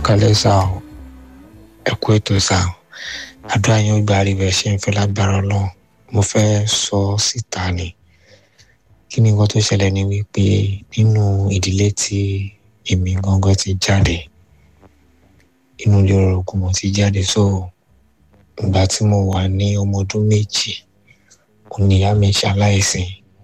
kalẹ̀ sá o ẹ kú ètò sá o àdúrà yín ó gba àríwẹ̀ ṣe ń fẹ́ lágbára ọlọ́run mo fẹ́ sọ síta ni kí ni nǹkan tó ṣẹlẹ̀ ni wípé nínú ìdílé tí èmi gangan ti jáde inú ilé orogún mo ti jáde so ìgbà tí mo wà ní ọmọ ọdún méjì òun ni ìyá mi ṣaláìsí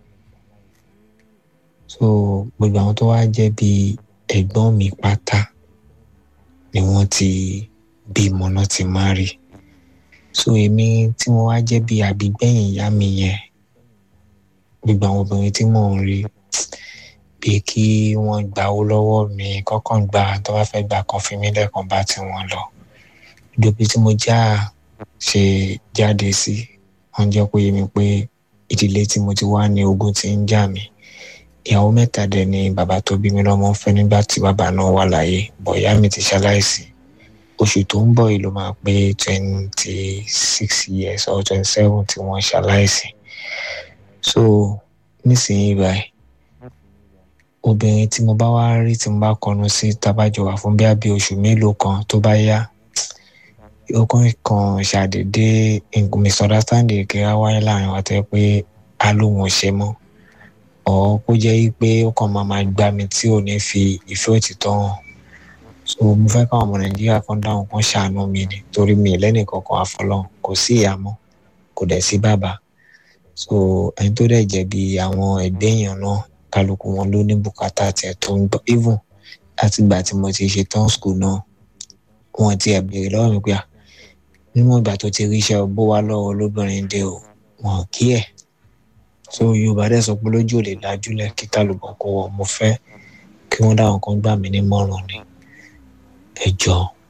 so gbogbo àwọn tó wá jẹ́ bí ẹ̀gbọ́n mi pátá ni wọ́n ti bímọ náà ti má rí so èmi tí mo wá jẹ́ bí àbígbẹ̀yìn ìyá mi yẹn gbogbo àwọn obìnrin tí mò ń rí bí kí wọ́n gba owó lọ́wọ́ mi kọ́kàn gba tó bá fẹ́ gbà kan fi mí lẹ́ẹ̀kan bá tí wọ́n lọ ìdòbí tí mo já ṣe jáde sí wọ́n jẹ́ kó yé mi pé ìdílé tí mo ti wá ní ogun ti ń jà mí ìyàwó mẹ́ta dẹ̀ ni bàbá tó bí mi lọ́mọ ń fẹ́ nígbà tí bàbá náà wà láyé bọ̀ ìyá mi ti ṣaláìsí oṣù tó ń bọ̀ yìí ló máa pé twenty six years or twenty seven tí wọ́n ṣaláìsí so nísìnyí báyìí obìnrin tí mo bá wá rí tí mo bá kọnu sí tábàjọ wà fún bí abí oṣù mélòó kan tó bá yá ọkùnrin kan ṣàdédé misunderstanding kí á wáyé láàrin wa tẹ́ pé á lóun ò ṣe mọ́ ọ̀ kó jẹ́ pé ó kàn máa máa gbá mi tí ò ní fi ìfẹ́ òtítọ́ hàn so mo fẹ́ káwọn ọmọ nàìjíríà kan dáhùn kan ṣàánú mi ni torí mi lẹ́nì kankan àfọlọ́hún kò sí ìyá mọ́ kò dẹ̀ sí bàbá so ẹni tó dẹ̀ jẹ̀bi àwọn ẹgbẹ́ èèyàn náà kálukú wọn ló ní bùkátà tiẹ̀ tó ń gbọ́ even láti ìgbà tí mo ti ṣe tán school náà wọn ti ẹ̀ béèrè lọ́wọ́ mi pé à níwọ̀n ìgbà tó ti ríṣẹ́ bó wá lọ́wọ́ lóbìnrin dé o wọn kí ẹ̀ so yorùbá dẹ̀ sọ pé lójú ò lè dájúlẹ̀ kí kálukú kó wọ mo fẹ́ kí wọ́n dáhùn kan gbà mí nímọ̀ràn ni ẹ jọ̀ọ́